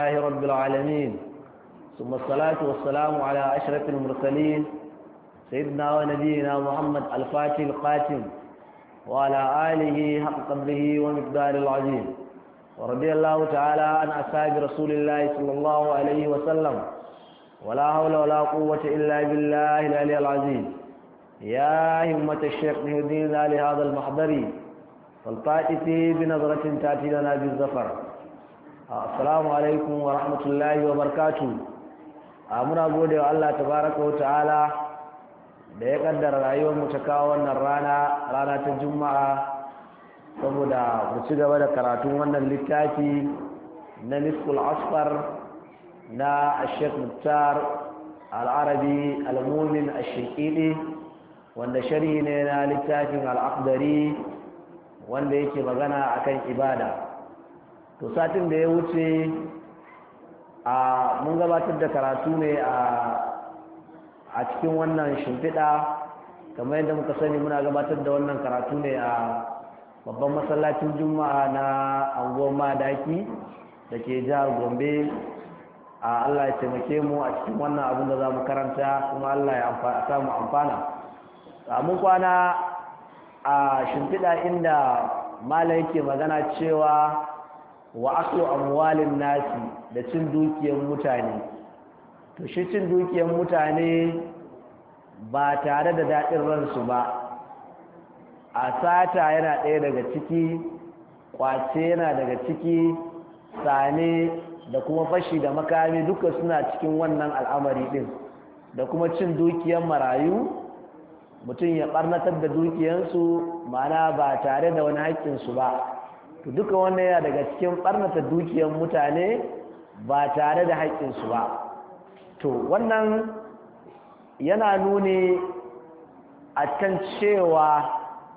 الله رب العالمين ثم الصلاة والسلام على أشرف المرسلين سيدنا ونبينا محمد الفاتح القاتم وعلى آله حق قدره ومقدار العظيم ورضي الله تعالى عن أصحاب رسول الله صلى الله عليه وسلم ولا حول ولا قوة إلا بالله العلي العظيم يا همة الشيخ نهدينا لهذا المحضر فالطائفي بنظرة تأتي لنا بالزفر السلام عليكم ورحمة الله وبركاته muna gode wa Allah tabaraka wa ta'ala da ya kaddara rayuwar mu ta kawo wannan rana rana ta juma'a saboda mu ci gaba da karatun wannan littafi na nisful asfar na Sheikh Muktar al-Arabi al-Mumin ash-Shiqidi wanda sharhi ne na littafin al-Aqdari wanda yake magana akan ibada to satin da ya wuce a mun gabatar da karatu ne a cikin wannan shimfiɗa kamar yadda muka sani muna gabatar da wannan karatu ne a babban masallacin juma'a na anguwar madaki da ke jihar gombe a allah ya taimake mu a cikin wannan abin da za mu karanta kuma allah ya samu amfana mun kwana a shimfiɗa inda mala yake magana cewa wa aklu amwalin nasi da cin dukiyar mutane to shi cin dukiyar mutane ba tare da daɗin ransu ba a sata yana ɗaya daga ciki kwace yana daga ciki sane da kuma fashi da makami duka suna cikin wannan al'amari ɗin da kuma cin dukiyar marayu mutum ya ɓarnatar da dukiyarsu mana ba tare da wani haƙƙinsu ba to duka wannan yana daga cikin barnata dukiyar mutane ba tare da haƙƙinsu ba to wannan yana nuni a kan cewa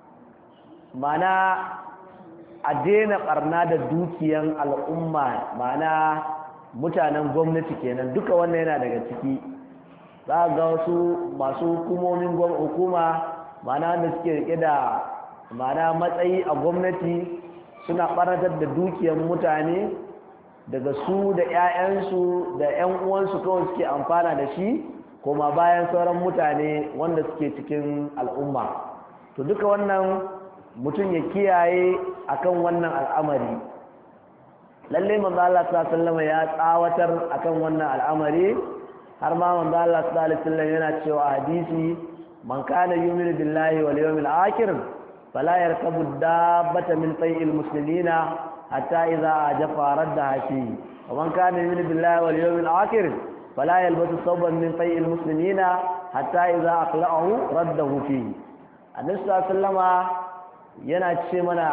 mana a daina barna da dukiyar al'umma mana mutanen gwamnati kenan duka wannan yana daga ciki za ga wasu masu hukumomin hukuma mana wanda suke rike da mana matsayi a gwamnati suna ɓaratar da dukiyar mutane daga su da 'ya'yansu da 'yan uwansu kawai suke amfana da shi koma bayan sauran mutane wanda suke cikin al'umma to duka wannan mutum ya kiyaye akan wannan al'amari lalle manzo Allah sallallahu ya tsawatar akan wannan al'amari har ma manzo Allah sallallahu alaihi yana cewa hadisi man kana yu'minu billahi wal yawmil akhir فلا يركب الدابة من طيء المسلمين حتى إذا أجف ردها فيه ومن كان يؤمن بالله واليوم الآخر فلا يلبس صوبا من طيء المسلمين حتى إذا أقلعه رده فيه النبي صلى الله عليه وسلم yana ce mana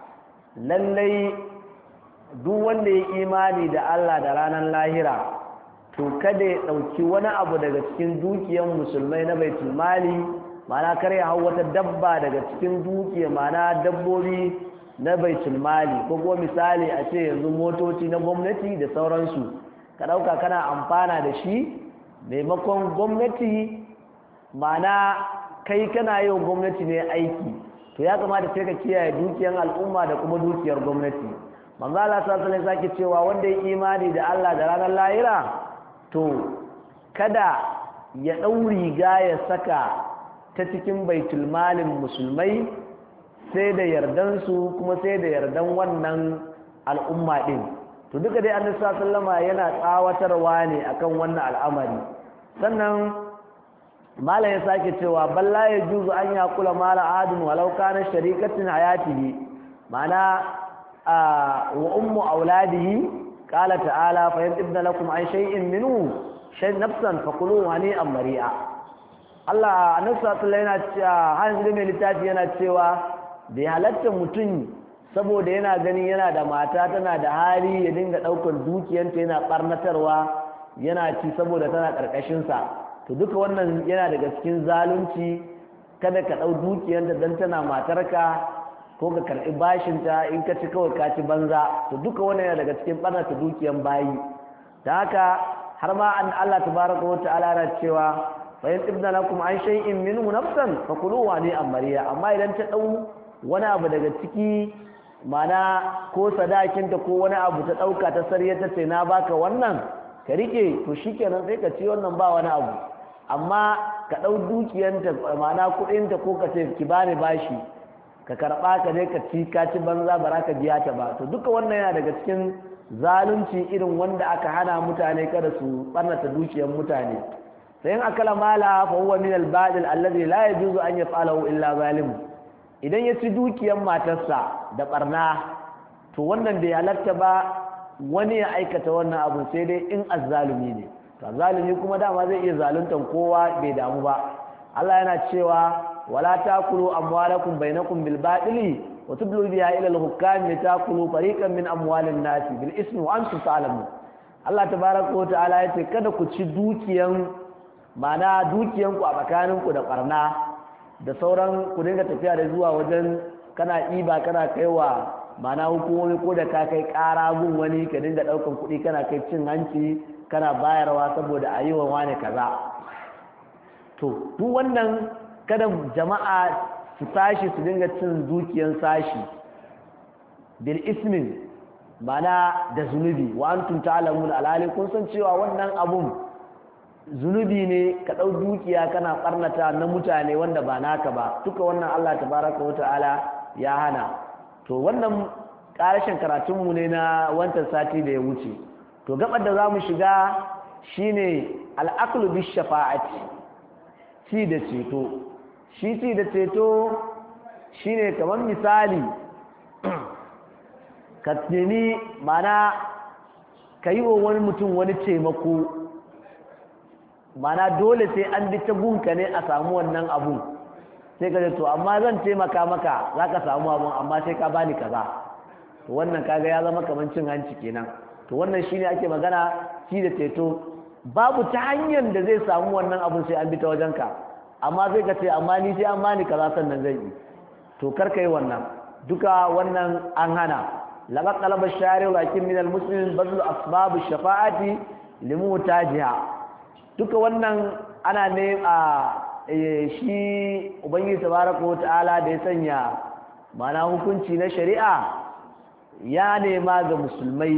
lallai duk wanda ya imani da Allah da ranar lahira to kada ya ɗauki wani abu daga cikin dukiyar musulmai na baitul mali mana kar ya hau wata dabba daga cikin dukiya mana dabbobi na baitul mali ko kuma misali a ce yanzu motoci na gwamnati da sauransu ka ɗauka kana amfana da shi maimakon gwamnati mana kai kana yau gwamnati ne aiki to ya kamata sai ka kiyaye dukiyar al'umma da kuma dukiyar gwamnati manzo Allah sallallahu alaihi wasallam cewa wanda ya imani da Allah da ranar lahira to kada ya ɗau riga ya saka ta cikin baitul malin musulmai sai da yardansu kuma sai da yardan wannan al'umma ɗin to duka dai annabi sallama yana tsawatarwa ne akan wannan al'amari sannan mala ya sake cewa balla ya juzu an ya kula mala adun walau kana sharikatin hayatihi mana wa ummu auladihi qala ta'ala fa yantibna lakum an shay'in minhu shay nafsan fakulu hani'an mari'a Allah annabi sallallahu yana cewa hanzu mai littafi yana cewa da halatta mutum saboda yana ganin yana da mata tana da hali ya dinga daukar dukiyanta yana barnatarwa yana ci saboda tana karkashin sa to duka wannan yana daga cikin zalunci kada ka dau dukiyanta dan tana matarka ko ka karbi bashin ta in ka ci kawai ka ci banza to duka wannan yana daga cikin barnata dukiyan bayi da haka har ma an Allah tabaraka wa ta'ala yana cewa fayin ibna lakum an shay'in minhu nafsan fakuluhu ni amariya amma idan ta dau wani abu daga ciki mana ko sadakinta ko wani abu ta ɗauka ta sarye ta ce na baka wannan ka rike to shikenan sai ka ci wannan ba wani abu amma ka ɗau dukiyanta mana kuɗinta ko ka ce ki bani bashi ka karɓa ka je ka ci ka ci banza ba ka biya ta ba to duka wannan yana daga cikin zalunci irin wanda aka hana mutane kada su ɓarnata dukiyar mutane sai in akala mala fa huwa min al-badil alladhi la yajuzu an yaf'alahu illa zalim idan ya ci dukiyar matarsa da barna to wannan bai halatta ba wani ya aikata wannan abu sai dai in azzalumi ne to azzalumi kuma dama zai iya zaluntan kowa bai damu ba Allah yana cewa wala takulu amwalakum bainakum bil batili wa tudlu biha ila al hukam litakulu fariqan min amwalin nas bil ismi wa antum ta'lamun Allah tabaraka wa ta'ala yace kada ku ci dukiyan mana dukiyanku a tsakaninku da barna da sauran ku dinga tafiya da zuwa wajen kana iba kana kaiwa mana hukumomi ko da ka kai ƙara gun wani ka dinga ɗaukan kuɗi kana kai cin hanci kana bayarwa saboda a yi wa wani kaza to duk wannan kada jama'a su tashi su dinga cin dukiyan sashi bil ismin mana da zunubi wa antum ta'lamun alhali kun san cewa wannan abun zunubi ne ka ɗau dukiya kana ɓarnata na mutane wanda ba naka ba duka wannan Allah tabaraka wa ta'ala ya hana to wannan ƙarashin karatunmu ne na wancan sati da ya wuce to gabar da za mu shiga shine al'aqlu bis shafa'ati ci da ceto shi ci da ceto shine kamar misali ka nemi mana ka yi wa wani mutum wani taimako mana dole sai an bi ta gunka ne a samu wannan abun sai ka to amma zan taimaka maka za ka samu abun amma sai ka bani kaza to wannan kaga ya zama kamar cin hanci kenan to wannan shine ake magana shi da ceto babu ta hanyar da zai samu wannan abun sai an bi ta wajenka amma sai ka ce amma ni sai an bani kaza sannan zai yi to kar ka yi wannan duka wannan an hana laqad talaba shari'u lakin min al-muslimin bazlu asbab ash-shafa'ati limutajiha duka wannan ana ne a shi ubangiji tabaraka wa ta'ala da ya sanya mana hukunci na shari'a ya nema ga musulmai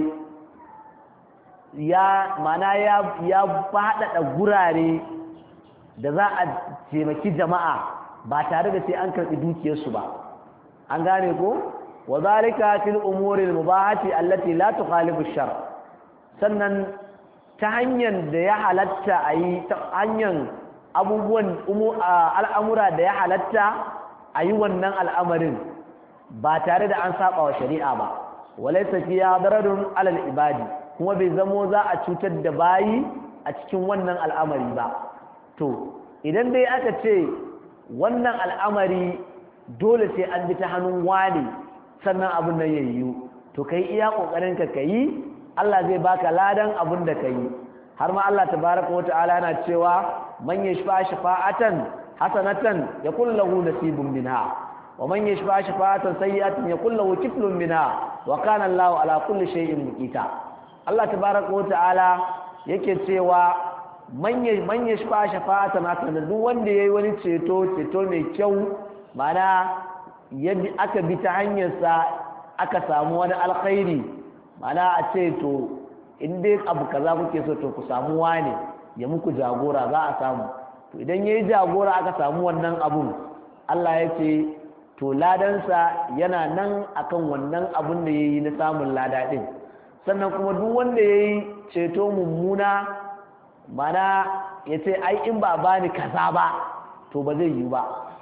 ya mana ya ya faɗaɗa gurare da za a taimaki jama'a ba tare da sai an karɓi dukiyarsu ba an gane ko wa zalika fil umuri al-mubahati allati la tukhalifu shar sannan ta hanyar da ya halatta a yi ta hanyar abubuwan al'amura da ya halatta a yi wannan al'amarin ba tare da an saba wa shari'a ba walai tafiya dararun alal ibadi kuma bai zamo za a cutar da bayi a cikin wannan al'amari ba to idan dai aka ce wannan al'amari dole sai an bi ta hannun wani sannan abin nan ya yiwu to kai iya ƙoƙarinka ka yi Allah zai baka ladan abin da ka yi har ma Allah tabaraka wa ta'ala yana cewa man yashfa shafa'atan hasanatan yakul lahu nasibun minha wa man yashfa shafa'atan sayyi'atan yakul lahu kiflun minha wa kana Allahu ala kulli shay'in muqita Allah tabaraka wa ta'ala yake cewa man man yashfa shafa'atan hasanatan duk wanda yayi wani ceto ceto mai kyau mana yadda aka bi ta hanyarsa aka samu wani alkhairi mana a ce to in dai abu kaza kuke so to ku samu wane ya muku jagora za a samu to idan yayi jagora aka samu wannan abun Allah ya ce to ladansa yana nan akan wannan abun da yayi na samun lada din sannan kuma duk wanda yayi ceto mummuna mana ya ce ai in ba bani kaza ba to ba zai yi ba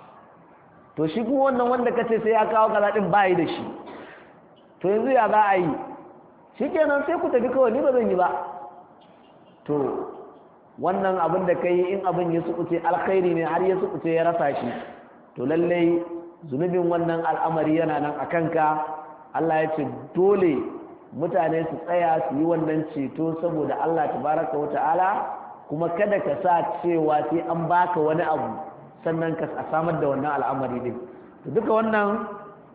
to shi kuma wannan wanda kace sai ya kawo kaza din bai da shi to yanzu ya za a yi shikenan sai ku tafi kawai ni ba zan yi ba to wannan abin da kai in abin ya sukuce alkhairi ne har ya sukuce ya rasa shi to lallai zunubin wannan al'amari yana nan a kanka Allah ya ce dole mutane su tsaya su yi wannan ceto saboda Allah tabaraka wa ta'ala kuma kada ka sa cewa sai an baka wani abu sannan ka samar da wannan al'amari din to duka wannan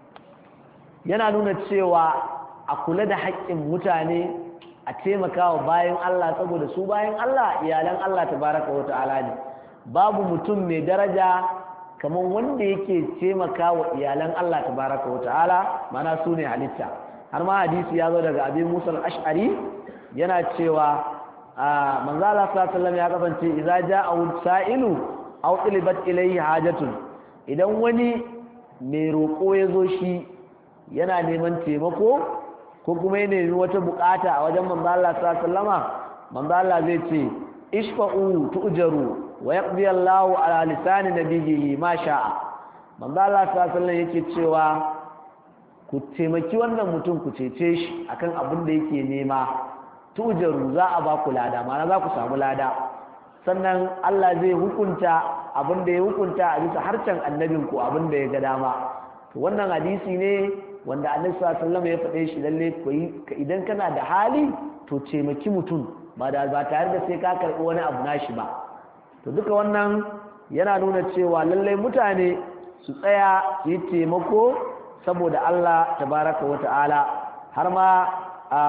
yana nuna cewa a kula da haƙƙin mutane a taimakawa bayan Allah saboda su bayan Allah iyalan Allah tabaraka wa ta'ala ne babu mutum mai daraja kamar wanda yake taimakawa iyalan Allah tabaraka wa ta'ala mana su ne halitta har ma hadisi ya zo daga abin musa al-ash'ari yana cewa manzo Allah sallallahu ya kasance idza ja'a sa'ilu aw tilibat ilayhi hajatun idan wani mai roƙo ya zo shi yana neman taimako ko kuma ya nemi wata bukata a wajen manzo Allah sallallahu manzo Allah zai ce ishfa'u tu'jaru wa yaqdi Allahu ala lisani nabiyhi ma sha'a manzo Allah sallallahu yake cewa ku taimaki wannan mutum ku cece shi akan abin da yake nema tu'jaru za a ba ku lada ma'ana za ku samu lada sannan Allah zai hukunta abin da ya hukunta a bisa harcen annabin ku abin da ya ga dama to wannan hadisi ne wanda annabi sallallahu alaihi ya faɗe shi lalle idan kana da hali to taimaki mutum ba da ba tare da sai ka karɓi wani abu nashi ba to duka wannan yana nuna cewa lallai mutane su tsaya su yi taimako saboda Allah tabaraka wa ta'ala har ma a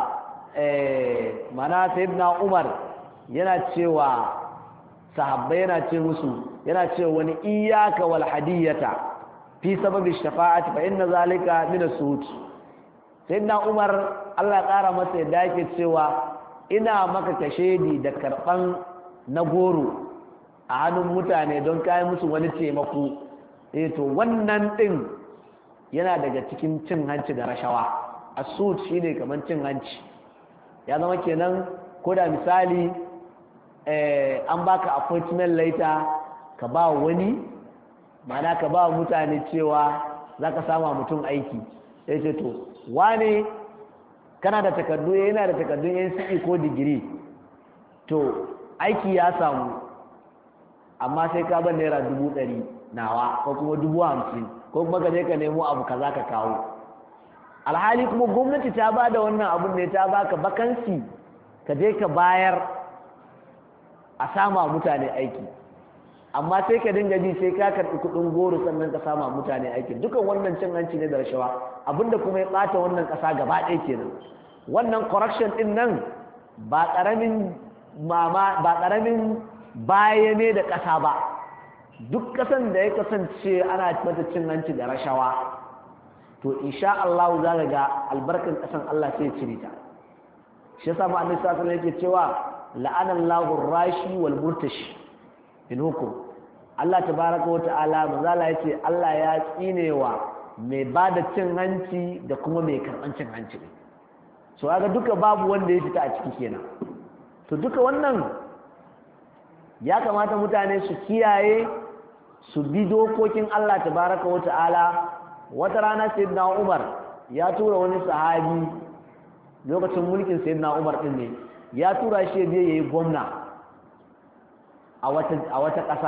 mana sayyidina Umar yana cewa sahabbai yana ce musu yana cewa wani iyyaka wal hadiyata fi sababi shafa'ati fa inna zalika min as-suhut sayyidina Umar Allah ya kara masa yadda yake cewa ina maka kashedi da karban na goro a hannun mutane don kayan musu wani taimako eh to wannan din yana daga cikin cin hanci da rashawa asud shine kaman cin hanci ya zama kenan ko da misali eh an baka appointment later ka ba wani mana ka ba mutane cewa zaka sama mutum aiki sai ce to wane kana da takardu yana da takardun NCE ko digiri to aiki ya samu amma sai ka ban naira dubu ɗari nawa ko kuma dubu hamsin ko kuma ka je ka nemo abu kaza ka kawo alhali kuma gwamnati ta ba da wannan abun ne ta baka bakansi ka je ka bayar a sama mutane aiki amma sai ka dinga ji sai ka karɓi kuɗin goro sannan ka sama mutane aiki dukan wannan cin hanci ne da rashawa abinda kuma ya ɓata wannan ƙasa gaba ɗaya kenan wannan correction ɗin nan ba ƙaramin mama ba ƙaramin baya ne da ƙasa ba duk ƙasan da ya kasance ana mata cin hanci da rashawa to insha Allah za ka ga albarkan ƙasan Allah sai cire ta shi yasa ma annabi sallallahu alaihi yake cewa la'ana Allahu rashi wal murtashi in hukum Allah tabaraka wa ta'ala manzala yace Allah ya tsinewa mai bada cin hanci da kuma mai karban cin hanci so kaga duka babu wanda ya fita a ciki kenan to duka wannan ya kamata mutane su kiyaye su bi dokokin Allah tabaraka wa ta'ala wata rana sayyidina Umar ya tura wani sahabi lokacin mulkin sayyidina Umar din ne ya tura shi ya je yayi gwamna a wata a wata ƙasa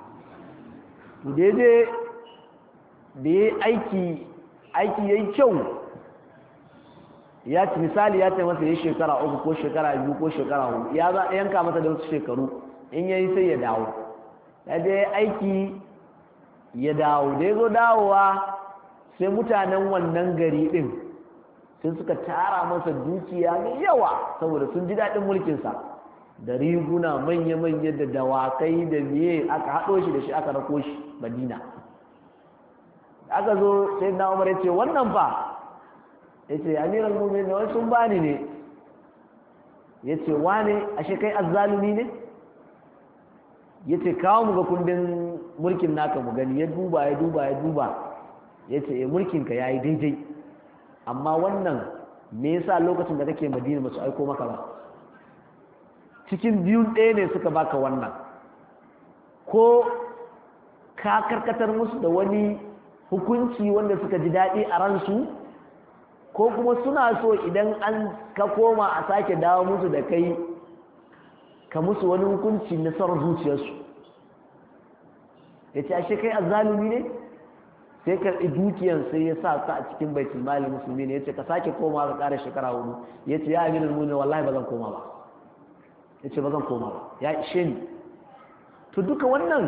daidai da ya aiki aiki yayi kyau ya ci misali ya ce masa ya shekara uku ko shekara biyu ko shekara hudu ya za yanka masa da wasu shekaru in yayi sai ya dawo ya je aiki ya dawo da ya zo dawowa sai mutanen wannan gari din sai suka tara masa dukiya mai yawa saboda sun ji daɗin mulkinsa da riguna manya-manya da dawakai da miye aka haɗo shi da shi aka rako shi madina aka zo sai na umar ya ce wannan fa ya ce amiral mumin da wani sun bani ne ya ce wane ashe kai azzalumi ne ya ce kawo mu ga kundin mulkin naka mu gani ya duba ya duba ya duba ya ce e mulkinka ya yi daidai amma wannan me yasa lokacin da kake madina masu aiko maka ba cikin biyun ɗaya ne suka baka wannan ko ka karkatar musu da wani hukunci wanda suka ji daɗi a ransu ko kuma suna so idan an ka koma a sake dawo musu da kai ka musu wani hukunci na son zuciyarsu ya ce ashe kai azzalumi ne sai karɓi dukiyan sai ya sa ta a cikin baitul mali musulmi ne ya ce ka sake koma ka ƙara shekara hudu ya ce ya amina nuna wallahi ba zan koma ba ya ce ba zan koma ba ya ishe ni to duka wannan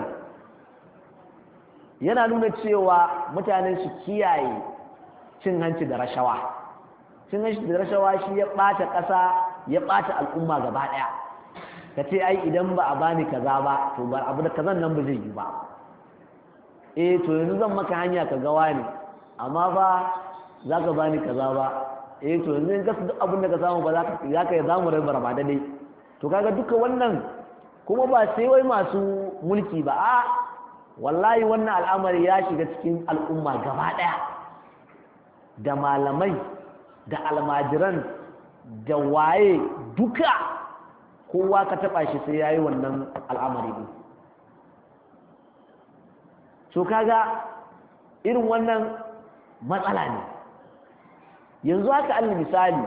yana nuna cewa mutane su kiyaye cin hanci da rashawa cin hanci da rashawa shi ya ɓata ƙasa ya ɓata al'umma gaba ɗaya ka ce ai idan ba a bani kaza ba to ba abu da kazan nan ba zai yi ba eh to yanzu zan maka hanya ka gawa ne amma ba za ka bani kaza ba eh to yanzu in ka duk abin da ka samu ba za ka za ka za mu rabar ba dai to kaga duka wannan kuma ba sai wai masu mulki ba a wallahi wannan al'amari ya shiga cikin al'umma gaba daya da malamai da almajiran da waye duka kowa ka taba shi sai yayi wannan al'amari din so kaga irin wannan matsala ne yanzu haka alli misali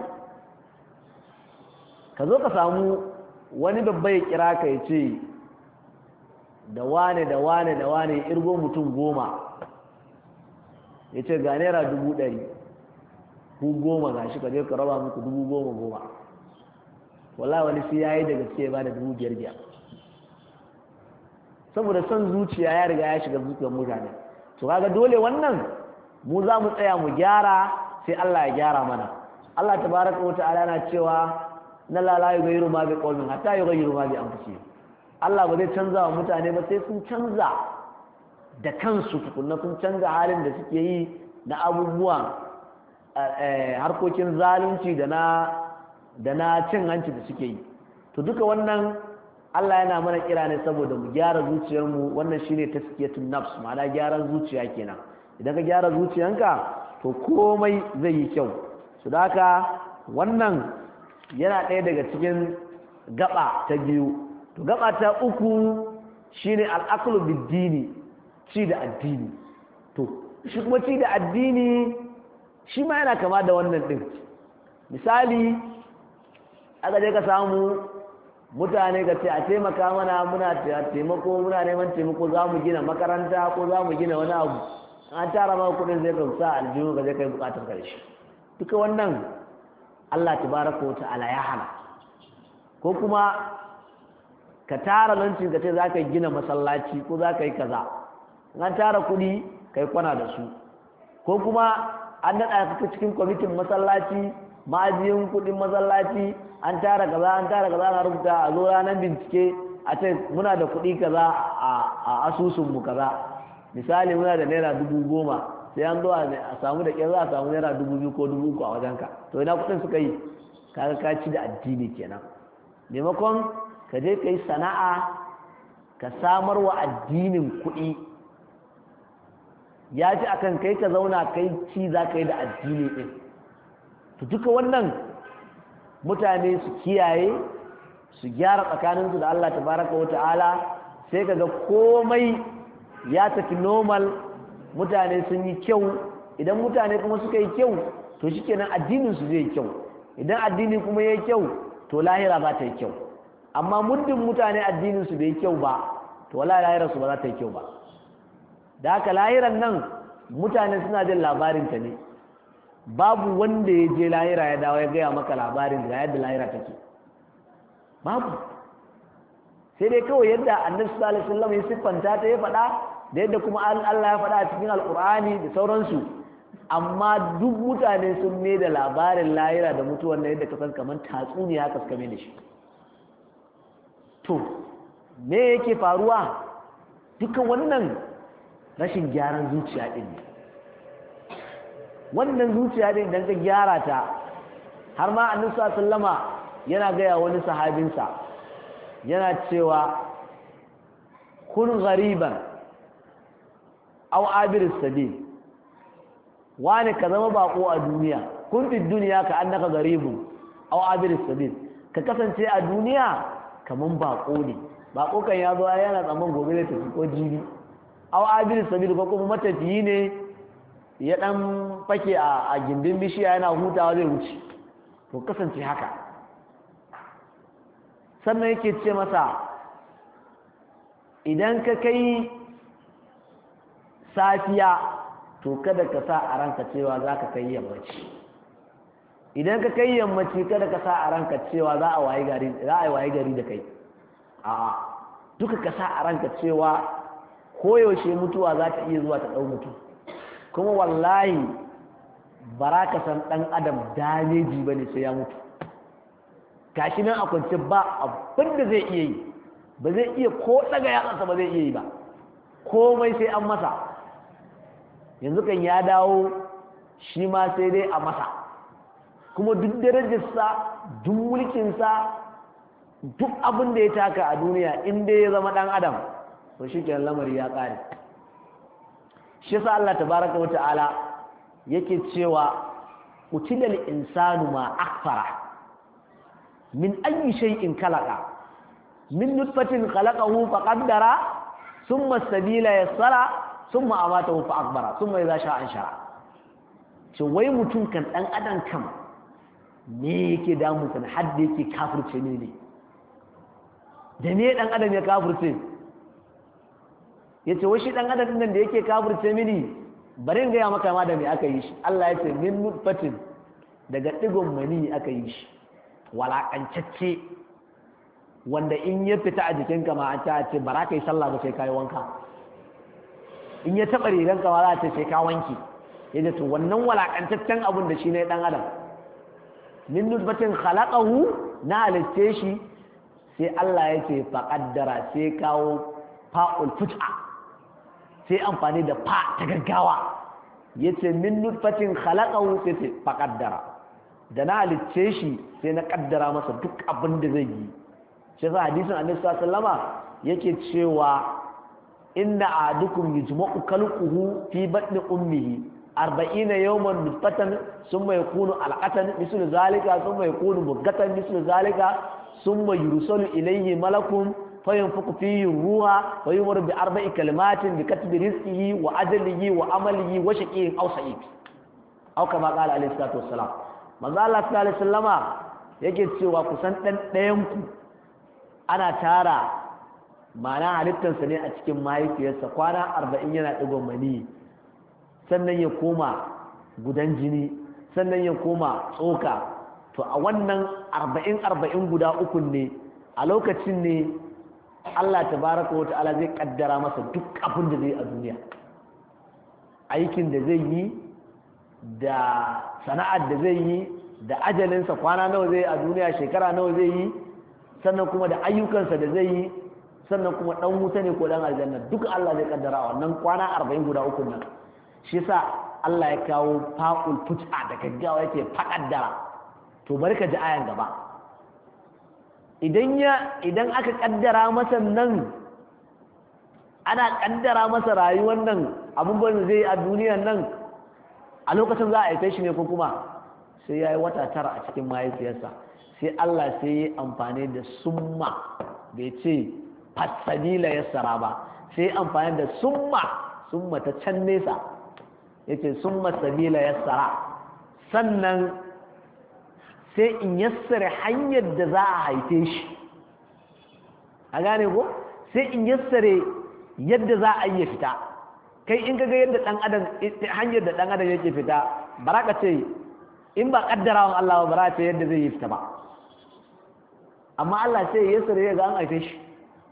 ka zo ka samu wani babba ya kira ka ya ce da wane da wane da wane irgo mutum goma ya ce ga naira dubu ɗari ku goma ga shi ka je ka raba muku dubu goma goma wala wani sai ya yi da gaske ba da dubu biyar biyar saboda son zuciya ya riga ya shiga zuciyar mutane to kaga dole wannan mu za mu tsaya mu gyara sai Allah ya gyara mana Allah tabaraka wa ta'ala na cewa na la la yughayyiru ma bi qaumin hatta yughayyiru ma bi anfusihim Allah ba zai canza wa mutane ba sai sun canza da kansu tukunna sun canza halin da suke yi na abubuwan harkokin zalunci da na da na cin hanci da suke yi to duka wannan Allah yana mana kira ne saboda mu gyara zuciyarmu wannan shine taskiyatun nafs ma'ana gyaran zuciya kenan idan ka gyara zuciyanka to komai zai yi kyau su da haka wannan yana ɗaya daga cikin gaba ta biyu to gaba ta uku shine al'aqlu bid-dini ci da addini to shi kuma ci da addini shi ma yana kama da wannan din misali aka je ka samu mutane ka ce a taimaka mana muna taimako muna neman taimako za mu gina makaranta ko za mu gina wani abu an tara ma kudin zai gamsa aljihu ka zai kai bukatar karshe duka wannan Allah tabaraka wa ta'ala ya hana ko kuma ka tara lancin ka ce za ka gina masallaci ko za ka yi kaza an tara kudi ka yi kwana da su ko kuma an daɗa ka cikin kwamitin masallaci ma'ajiyin kudin masallaci an tara kaza an tara kaza na rubuta a zo ranar bincike a ce muna da kuɗi kaza a asusun mu kaza misali muna da naira dubu goma sai an zo a samu da ƙyar za a samu naira dubu biyu ko dubu uku a wajenka to ina kuɗin suka yi kaga ka ci da addini kenan maimakon ka je ka yi sana'a ka samar wa addinin kuɗi ya ci akan kai ka zauna kai ci za ka yi da addini ɗin to duka wannan mutane su kiyaye su gyara tsakaninsu da Allah tabaraka wata'ala sai kaga komai ya tafi normal mutane sun yi kyau idan mutane kuma suka yi kyau to shikenan addinin su zai kyau idan addini kuma yayi kyau to lahira za ta yi kyau amma muddin mutane addinin su bai kyau ba to wallahi lahirar su ba za ta yi kyau ba da haka lahiran nan mutane suna jin labarin ta ne babu wanda ya je lahira ya dawo ya gaya maka labarin da yadda lahira take babu sai dai kawai yadda annabi sallallahu alaihi wasallam ya siffanta ta ya faɗa da yadda kuma Allah ya faɗa a cikin alkur'ani da sauransu amma duk mutane sun ne da labarin lahira da mutuwar na yadda kasan kamar tatsuniya haka suka mai da shi to me yake faruwa duka wannan rashin gyaran zuciya din ne wannan zuciya din idan ka gyara ta har ma annabi sallama yana gaya wani sahabinsa yana cewa kun ghariban aw abir sabil wani ka zama bako a duniya kun fi duniya ka annaka garibun aw abir sabil ka kasance a duniya kaman bako ne bako kan ya zo yana tsaman gobe da tafi ko jibi aw abir sabil ko kuma matafiyi ne ya dan fake a gindin bishiya yana hutawa zai wuce to kasance haka sannan yake ce masa idan ka kai safiya to kada ka sa a ranka cewa za ka kai yammaci idan ka kai yammaci kada ka sa a ranka cewa za a wayi gari za a wayi gari da kai a duka ka sa a ranka cewa koyaushe mutuwa za ta iya zuwa ta ɗau mutum kuma wallahi bara ka san ɗan adam dameji ba ne sai ya mutu gashi nan a kwance ba abin da zai iya yi ba zai iya ko ɗaga yatsansa ba zai iya yi ba komai sai an masa yanzu kan ya dawo shi ma sai dai a masa kuma duk darajarsa duk mulkinsa duk abin da ya taka a duniya in dai ya zama ɗan adam to shi kenan lamari ya ƙare shi sa Allah tabaraka wa ta'ala yake cewa utilal insanu ma akfara min ayyi shay'in khalaqa min nutfatin khalaqahu faqaddara thumma sabila yassara thumma amatahu fa akbara thumma idha sha'a anshara ce wai mutum kan dan adam kam me yake damu kan hadda yake kafirce ne ne da ne dan adam ya kafirce yace wai shi dan adam nan da yake kafirce mini bari in gaya maka ma da me aka yi shi Allah ya ce min nutfatin daga digon mani aka yi shi walakancacce wanda in ya fita a jikinka ma an ta ce bara kai sallah ba sai kai wanka in ya taba riganka ma za ta ce sai ka wanki yace to wannan walakantaccen abun da shi ne dan adam min nutfatin khalaqahu na halitte shi sai Allah ya ce faqaddara sai kawo fa'ul fut'a sai amfani da fa ta gaggawa yace min nutfatin khalaqahu sai ce faqaddara da na halicce shi sai na kaddara masa duk abin da zai yi shi sa hadisin annabi sallallahu alaihi yake cewa inna ahadukum yujma'u khalquhu fi batni ummihi arba'ina yawman nutfatan summa yakunu alqatan mislu zalika summa yakunu mugatan mislu zalika summa yursalu ilayhi malakun fayanfuku fihi ruha wa yumar bi arba'i kalimatin bi katbi rizqihi wa ajalihi wa amalihi wa shaqiyin aw sa'id aw kama qala alayhi salatu wassalam manzo Allah sallallahu alaihi wasallama yake cewa kusan dan ɗayan ku ana tara ma'ana halittarsa ne a cikin mahaifiyarsa kwana arba'in yana ɗigon mani sannan ya koma gudan jini sannan ya koma tsoka to a wannan arba'in arba'in guda uku ne a lokacin ne Allah tabaraka wa ta'ala zai kaddara masa duk abin da zai a duniya aikin da zai yi da sana'ar da zai yi da ajalinsa kwana nawa zai a duniya shekara nawa zai yi sannan kuma da ayyukansa da zai yi sannan kuma dan wuta ne ko dan aljanna duka Allah zai kaddara wannan kwana 40 guda uku nan shi yasa Allah ya kawo fa'ul fut'a da gaggawa yake fakaddara to bari ka ji ayan gaba idan ya idan aka kaddara masa nan ana kaddara masa rayuwar nan abubuwan zai a duniyan nan a lokacin za a haife shi ne ko kuma sai ya yi wata tara a cikin mahaifiyarsa sai Allah sai ya amfani da summa bai ce fasabila ya sara ba sai amfani da summa summa ta can nesa ya ce summa sabila ya sara sannan sai in yassare hanyar da za a haife shi a gane ko sai in yassare yadda za a yi fita kai in kaga yadda dan adam hanyar da dan adam yake fita baraka ce in ba kaddarawan Allah ba baraka ce yadda zai yi fita ba amma Allah sai ya yassare ya ga an haife shi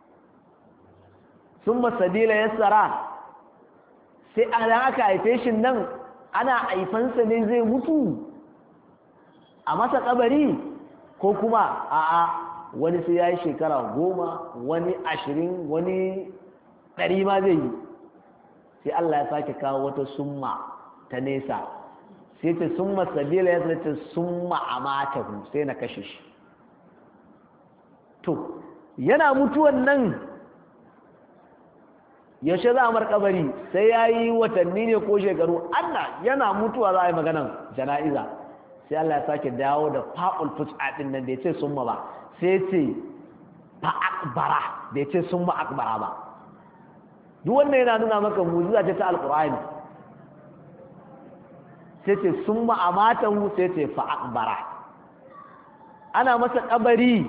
summa sabila yassara sai an aka haife shi nan ana haifansa ne zai mutu a masa kabari ko kuma a'a wani sai ya yi shekara goma wani ashirin wani ɗari ma zai yi sai Allah ya sake kawo wata summa ta nesa sai ta summa sabila ya ta summa a matahu sai na kashe shi to yana mutuwan nan yaushe za a mar kabari sai ya yi watanni ne ko shekaru Allah yana mutuwa za a yi maganan jana'iza sai Allah ya sake dawo da fa'ul fus'a din nan da ya ce summa ba sai ce fa akbara da ya ce summa akbara ba duk wannan yana nuna maka mujiza ce ta alqur'ani sai ce summa amatahu sai ce fa akbara ana masa kabari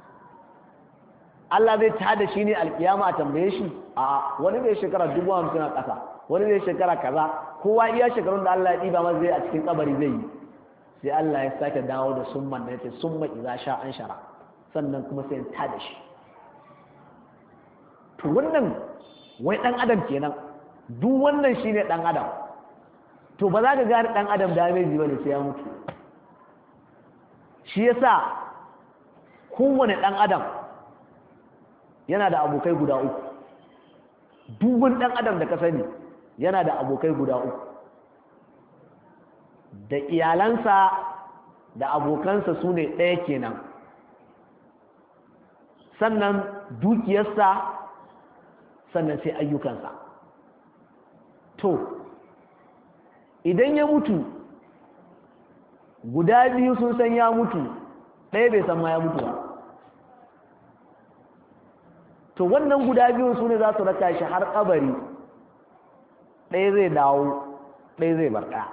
Allah zai tada shi ne alkiyama a tambaye shi a wani zai shekara dubu hamsin a ƙasa wani zai shekara kaza kowa iya shekarun da Allah ya ɗiba masa zai a cikin kabari zai yi sai Allah ya sake dawo da summan da yace summa idza sha an shara sannan kuma sai ta da shi to wannan wai dan adam kenan duk wannan shine dan adam to ba za ka gane dan adam damage bane sai ya mutu shi yasa kowane dan adam yana da abokai guda uku duk wani dan adam da ka sani yana da abokai guda uku da iyalansa da abokansa su ne ɗaya kenan sannan dukiyarsa sannan sai ayyukansa to idan ya mutu guda biyu sun san ya mutu ɗaya bai san ma ya mutu ba to wannan guda biyun su ne za su raka shi har kabari ɗaya zai dawo ɗaya zai bar ɗaya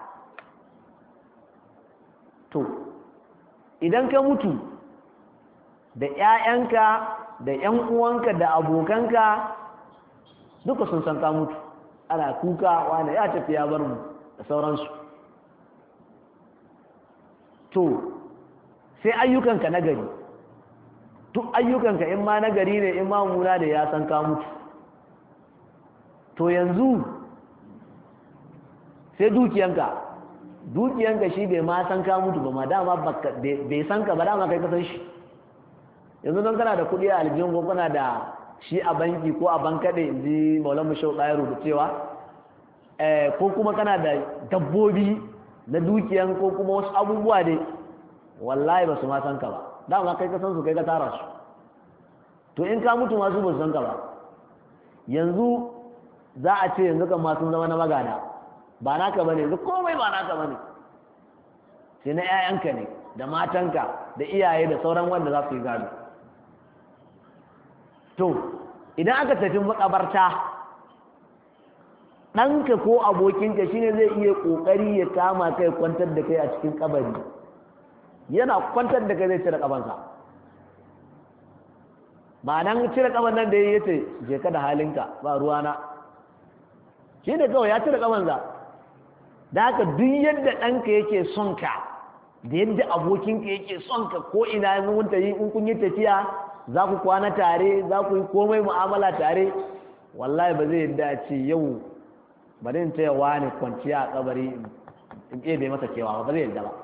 to idan ka mutu da 'ya'yanka da 'yan uwanka da abokanka duka sun san ka mutu ana kuka wani ya tafi ya bar mu da sauransu to sai ayyukanka na gari duk ayyukanka in ma na gari ne in ma muna da ya san ka mutu to yanzu sai dukiyanka dukiyanka shi bai ma san ka mutu ba ma dama bai san ka ba dama kai kasan shi yanzu don kana da kuɗi a aljihun ko kana da shi a banki ko a bankaɗe in ji maulan mashau ɗaya rubuta cewa ko kuma kana da dabbobi na dukiyan ko kuma wasu abubuwa dai wallahi ba su ma san ka ba dama kai ka san su kai ka tara su to in ka mutu masu ba su san ka ba yanzu za a ce yanzu kan masu zama na magana ba naka bane yanzu komai ba naka bane sai na 'ya'yanka ne da matanka da iyaye da sauran wanda za su yi gado to idan aka tafi makabarta ɗanka ko abokinka shine zai iya ƙoƙari ya kama kai kwantar da kai a cikin kabari yana kwantar da kai zai cire kabansa ba nan cire kaban nan da ya ce je ka da halinka ba ruwana shi ne kawai ya cire kabansa da haka duk yadda ɗanka yake son ka da yadda abokinka yake son ka ko ina mun yi in kun yi tafiya za ku kwana tare za ku yi komai mu'amala tare wallahi ba zai yadda ce yau bari in taya wani kwanciya a kabari in bai masa kewa ba zai yadda ba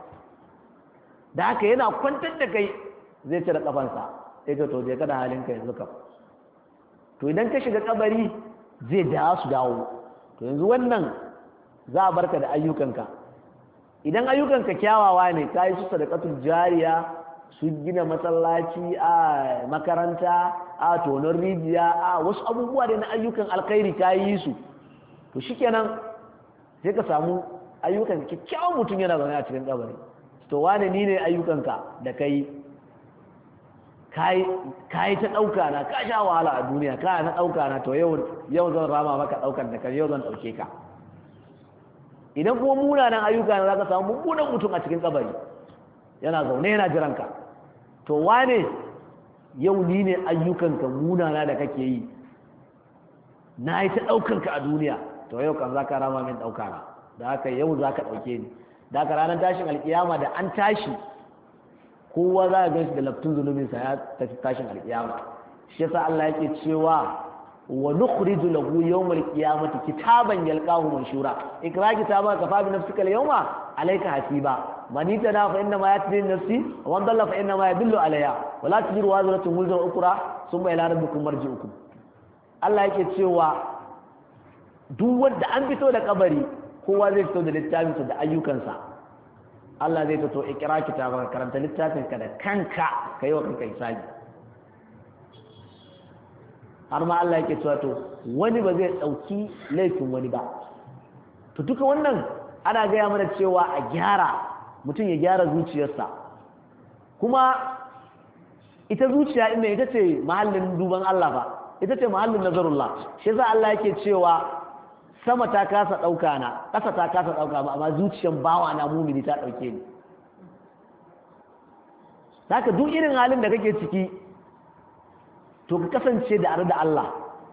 da haka yana kwantar da kai zai cire kafansa sai ka to je kada halinka yanzu kam to idan ka shiga kabari zai da su dawo to yanzu wannan za a barka da ayyukanka idan ayyukanka kyawawa ne ka yi su sadakatul jariya su gina masallaci a makaranta a tonon rijiya a wasu abubuwa da na ayyukan alkhairi ka yi su to shikenan sai ka samu ayyukan kyakkyawan mutum yana zaune a cikin kabari to wane ni ne ayyukanka da kai ka yi ta ɗauka na ka sha wahala a duniya ka na ɗauka na to yau zan rama maka ɗaukar da kan yau zan ɗauke ka idan kuma munanan ayyuka na za ka samu mummunan mutum a cikin kabari yana zaune yana jiranka to wane yau ni ne ayyukanka munana da kake yi na yi ta ɗaukanka a duniya to yau kan za ka rama min ɗauka na da haka yau za ka ɗauke ni da haka ranar tashin alkiyama da an tashi kowa za a gan shi da laftun zunubinsa ya tafi tashin alkiyama shi yasa Allah yake cewa wa nukhriju lahu yawmal qiyamati kitaban yalqahu manshura ikra kitaba kafa bi nafsika al-yawma alayka hasiba man ittana fa inna ma yatbi nafsi wa man dalla fa inna ma yadullu alayha wa la tajiru wazratun wuzra ukra thumma ila rabbikum marji'ukum Allah yake cewa duk wanda an fito da kabari kowa zai fito da littafinsa da ayyukansa Allah zai fito ikra kitaba karanta littafinka da kanka kai wa kanka hisabi har ma Allah yake cewa to wani ba zai ɗauki laifin wani ba to duka wannan ana gaya mana cewa a gyara mutum ya gyara zuciyarsa kuma ita zuciya inda ita ce mahallin duban Allah ba ita ce mahallin nazarullah shi yasa Allah yake cewa sama ta kasa ɗauka na ƙasa ta kasa ɗauka ba amma zuciyar bawa na mumini ta ɗauke ni haka duk irin halin da kake ciki to ka kasance da are da Allah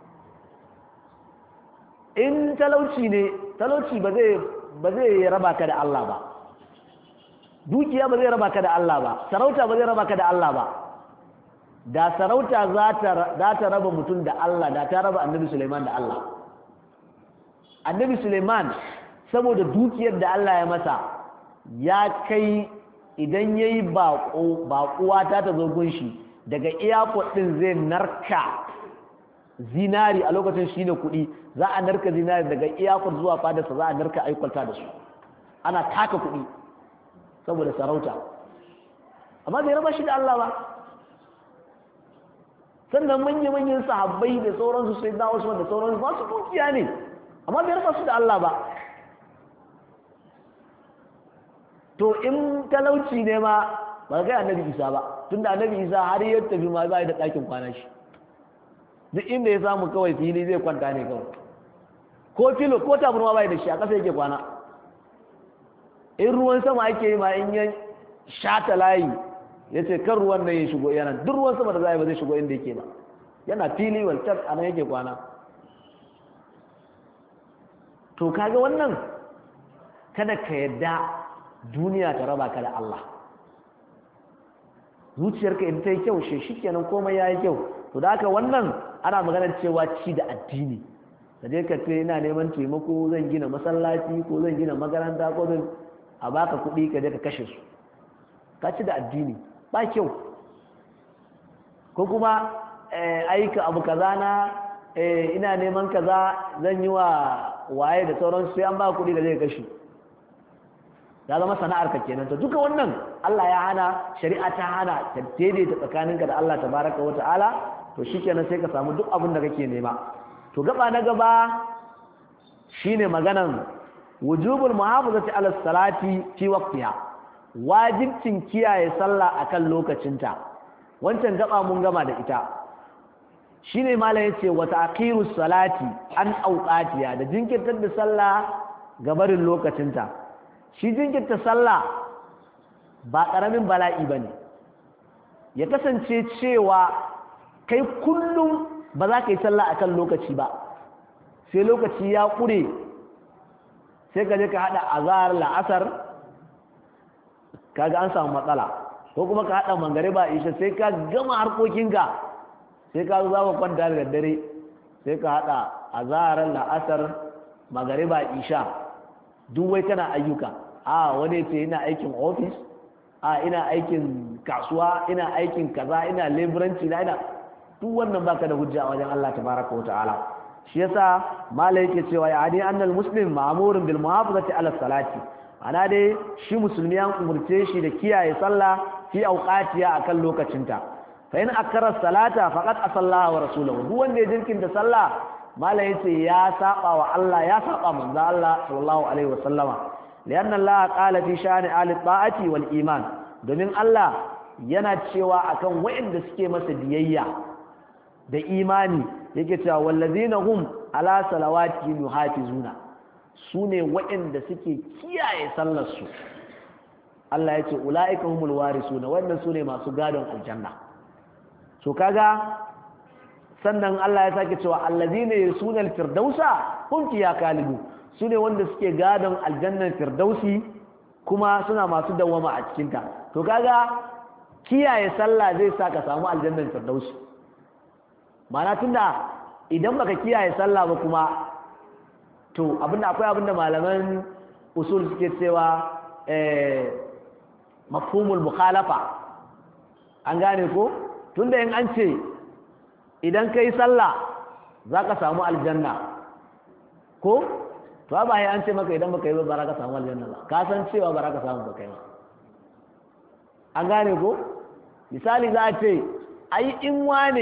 in talauci ne talauci ba zai ba zai raba ka da Allah ba dukiya ba zai raba ka da Allah ba sarauta ba zai raba ka da Allah ba da sarauta za ta raba mutum da Allah da ta raba annabi Suleiman da Allah annabi Suleiman saboda dukiyar da Allah ya masa ya kai idan yayi baƙo baƙuwa ta ta zo gunshi daga airport din zai narka zinari a lokacin shine kuɗi za a narka zinari daga airport zuwa fadarsa za a narka aikwalta da su ana taka kuɗi saboda sarauta amma bai raba shi da Allah ba sannan manya-manyan sahabbai da sauransu sai na wasu da sauransu masu dukiya ne amma bai raba su da Allah ba to in talauci ne ma ba ga annabi isa ba tunda annabi isa har ya tafi ma ba da ɗakin kwana shi duk inda ya samu kawai fili zai kwanta ne kawai ko filo ko taburma bai da shi a ƙasa yake kwana in ruwan sama ake yi ma in ya shata layi ya ce kan ruwan nan ya shigo yana duk ruwan sama da za ba zai shigo inda yake ba yana fili waltar a nan yake kwana to kaga wannan kada ka yadda duniya ta raba ka da Allah zuciyarka in ta yi kyau shi shikenan komai ya yi kyau to da haka wannan ana maganar cewa ci da addini da je ka ce ina neman taimako zan gina masallaci ko zan gina makaranta ko zan a baka kuɗi ka je ka kashe su ka ci da addini ba kyau ko kuma aika abu kaza na ina neman kaza zan yi wa waye da sauran sai an ba kuɗi da zai kashe ya zama sana'ar ka kenan to duka wannan Allah ya hana shari'a ta hana ta daidaita tsakaninka da Allah tabaraka wa ta'ala to shikenan sai ka samu duk abin da kake nema to gaba na gaba shine maganan wujubul muhafazati ala salati fi waqtiha wajibcin kiyaye sallah akan lokacinta wancan gaba mun gama da ita shine malam yace wa ta'khirus salati an awqatiha da jinkirtar da sallah gabarin lokacinta shi jinkirta sallah ba karamin bala'i bane ya kasance cewa kai kullum ba za ka yi sallah akan lokaci ba sai lokaci ya ƙure sai ka je ka haɗa azahar la'asar kaga an samu matsala ko kuma ka haɗa mangariba isha sai ka gama harkokinka sai ka zo za ka kwanta da daddare sai ka haɗa azahar la'asar magariba isha duk wai kana ayyuka a wani ce ina aikin ofis a ina aikin kasuwa ina aikin kaza ina leburanci na ina duk wannan baka da hujja a wajen Allah tabaraka wa ta'ala shi yasa malai yake cewa ya ani annal muslim ma'murun bil muhafazati ala salati ana dai shi musulmi an umurce shi da kiyaye sallah fi awqatiha akan lokacinta fa in akara salata faqad asalla wa rasuluhu duk wanda ya jirkinta sallah malai yace ya saba wa Allah ya saba manzo Allah sallallahu alaihi wasallama lianna Allah qala fi sha'ani ahli ta'ati wal iman domin Allah yana cewa akan waɗanda suke masa biyayya da imani yake cewa wallazina hum ala salawati yuhafizuna sune waɗanda suke kiyaye sallar su Allah ya ce ulaika humul warisuna wannan sune masu gadon aljanna so kaga sannan Allah ya sake cewa allazina yasuna alfirdausa hum fiha khalidun sune wanda suke gadon aljannan firdausi kuma suna masu dawama a cikin ta to kaga kiyaye sallah zai sa ka samu aljannan firdausi mana tunda idan baka kiyaye sallah ba kuma to abinda akwai abinda malaman usul suke cewa eh mafhumul mukhalafa an gane ko tunda in an ce idan kai sallah zaka samu aljanna ko to ba ya an ce maka idan baka yi ba ba ka samu aljanna ba ka san cewa ba ka samu ba kai ba an gane ko misali za a ce ai in wane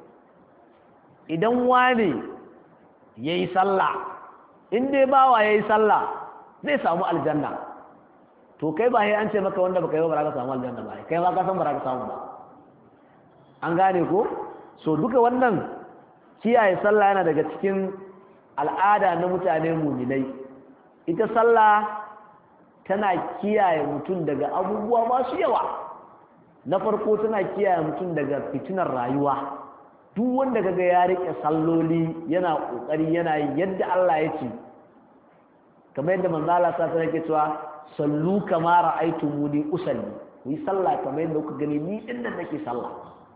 idan wane ya yi sallah in dai bawa ya yi sallah zai samu aljanna to kai ba an ce maka wanda baka yi ba ka samu aljanna ba kai ma ka san ba ka samu ba an gane ko so duka wannan kiyaye sallah yana daga cikin al'ada na mutane muminai ita sallah tana kiyaye mutum daga abubuwa masu yawa na farko tana kiyaye mutum daga fitinar rayuwa duk wanda kaga ya rike salloli yana kokari yana yadda Allah ya ce kamar yadda manzo Allah sa ta yake cewa sallu kama ra'aytumuni usalli ku yi sallah kamar yadda kuka gani ni din nan nake sallah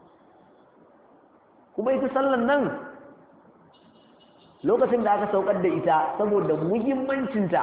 kuma ita sallan nan lokacin da aka saukar da ita saboda muhimmancinta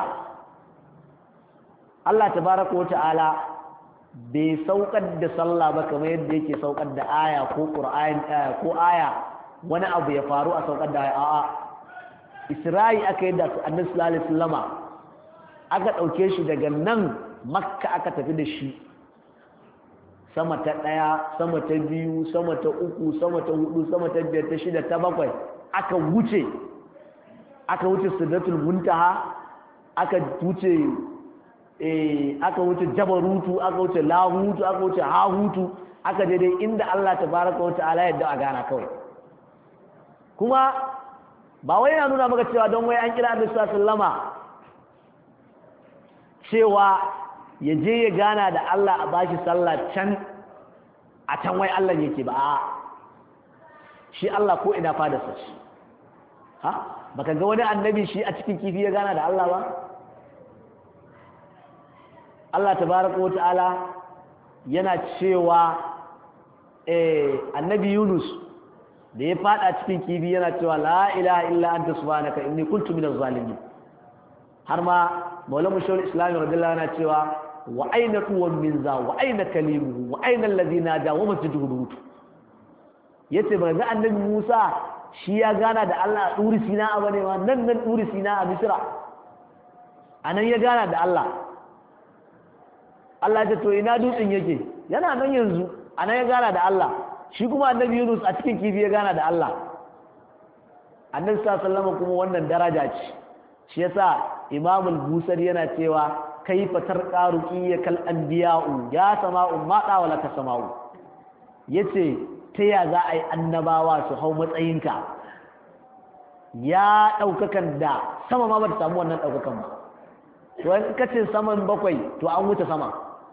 Allah tabaraka wa ta'ala bai saukar da sallah ba kamar yadda yake saukar da aya ko qur'ani ko aya wani abu ya faru a saukar da aya a'a isra'i aka yi da annabi sallallahu alaihi wasallama aka ɗauke shi daga nan makka aka tafi da shi sama ta ɗaya sama ta biyu sama ta uku sama ta hudu sama ta biyar ta shida ta bakwai aka wuce aka wuce sidratul muntaha aka wuce eh aka wuce jabarutu aka wuce lahutu aka wuce hahutu aka je dai inda Allah tabaraka wa ta'ala yadda a gana kawai kuma ba wai yana nuna maka cewa don wai an kira Annabi sallama cewa ya je ya gana da Allah a bashi sallah can a can wai Allah yake ba a shi Allah ko ina fada sa shi ha baka ga wani annabi shi a cikin kifi ya gana da Allah ba Allah tabaraka wa ta'ala yana cewa eh annabi Yunus da ya fada cikin kifi yana cewa la ilaha illa anta subhanaka inni kuntu minaz zalimin har ma maulamu shawul islam radiyallahu anhu cewa wa aina tuwan min za wa aina kalimuhu wa aina allazi nada wa masjiduhu lut yace ba ga annabi Musa shi ya gana da Allah a duri sina a bane ma nan nan duri sina a Misra anan ya gana da Allah Allah ya ce to ina dutsen yake yana nan yanzu anan ya gana da Allah shi kuma annabi Yunus a cikin kifi ya gana da Allah annabi sallallahu alaihi wasallam kuma wannan daraja ce shi yasa Imam al-Busari yana cewa kaifa tarqa ruqiyyakal anbiya'u ya sama'u ma da wala ka sama'u yace ta ya za a yi annabawa su hau matsayinka ya daukakan da sama ma ba ta samu wannan daukakan ba to in kace saman bakwai to an wuce sama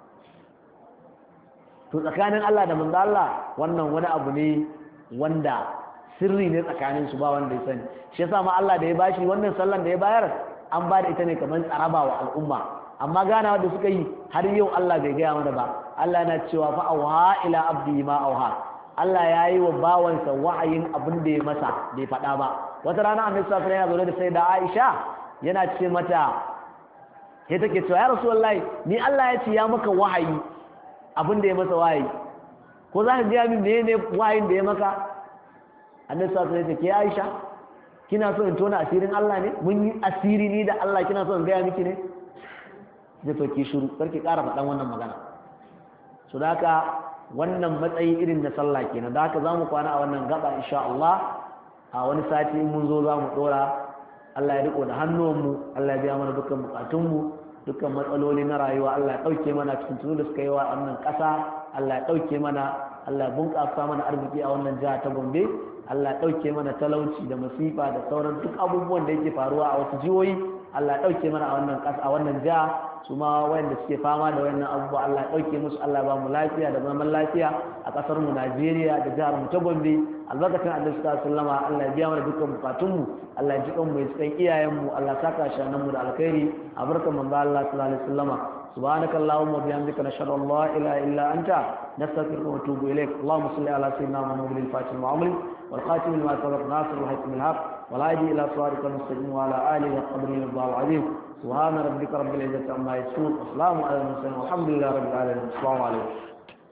to tsakanin Allah da manzo Allah wannan wani abu ne wanda sirri ne tsakanin su ba wanda ya sani shi yasa ma Allah da ya bashi wannan sallan da ya bayar an ba da ita ne kamar tsaraba wa al'umma amma ganawa da suka yi har yau Allah bai gaya mana ba Allah yana cewa fa auha ila abdi ma auha Allah ya yi wa bawansa wa'ayin abin da ya masa bai faɗa ba wata rana annabi sallallahu alaihi wasallam yana zaune da sayyida Aisha yana ce mata sai take cewa ya rasulullahi ni Allah ya ce ya maka wahayi abin da ya masa wahayi ko za ka gaya min menene wahayin da ya maka annabi sallallahu alaihi wasallam ya ce ke Aisha kina so in tona asirin Allah ne mun yi asiri ni da Allah kina so in gaya miki ne zai to ki shiru karki ƙara faɗan wannan magana so da haka wannan matsayi irin na sallah kenan da haka zamu kwana a wannan gaba insha Allah a wani sati mun zo zamu dora Allah ya riko da hannuwanmu Allah ya biya mana dukkan bukatunmu dukkan matsaloli na rayuwa Allah ya dauke mana cikin tunu da suka yi wa wannan ƙasa Allah ya dauke mana Allah ya bunƙasa mana arziki a wannan jiha ta Gombe Allah ya ɗauke mana talauci da masifa da sauran duk abubuwan da yake faruwa a wasu jihohi Allah ya ɗauke mana a wannan ƙasa a wannan jiha su ma wayanda suke fama da wayannan abubuwa Allah ya ɗauke musu Allah ya ba mu lafiya da zaman lafiya a ƙasar mu Najeriya da jihar mu ta Gombe albarkacin Allah sallallahu alaihi wasallam Allah ya biya mana dukkan bukatun mu Allah ya ji kan mu ya cikin iyayen mu Allah saka shanan mu da alkhairi a barkan manzo Allah sallallahu alaihi wasallam سبحانك اللهم وبحمدك نشهد ان لا اله الا انت نستغفرك ونتوب اليك اللهم صل على سيدنا محمد الفاتح المعمر والخاتم لما سبق ناصر الحق من الحق والهادي الى صراطك المستقيم وعلى اله وقدره الله العظيم سبحان ربك رب العزه عما يصفون وسلام على المرسلين والحمد لله رب العالمين السلام عليكم